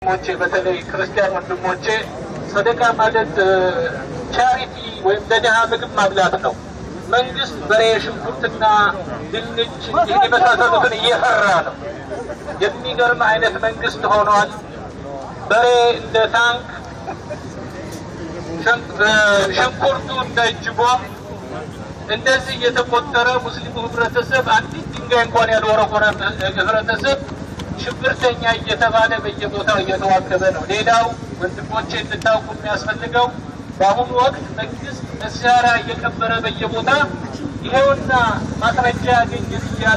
ወንድሞቼ በተለይ ክርስቲያን ወንድሞቼ ሰደቃ ማለት ቻሪቲ ወይም ለድሃ ምግብ ማብላት ነው። መንግስት በሬ፣ ሽንኩርትና ድንች ይህን የመሳሰሉትን እየፈራ ነው። የሚገርም አይነት መንግስት ሆኗል። በሬ እንደ ታንክ፣ ሽንኩርቱ እንደ እጅ ቦምብ እንደዚህ እየተቆጠረ ሙስሊሙ ህብረተሰብ አንዲት ድንጋይ እንኳን ያልወረወረ ህብረተሰብ ሽብርተኛ እየተባለ በየቦታው እየተዋከበ ነው። ሌላው ወንድሞቼ እንድታውቁ የሚያስፈልገው በአሁኑ ወቅት መንግስት መሳሪያ እየቀበረ በየቦታ ይሄውና ማስረጃ ያገኘን እያለ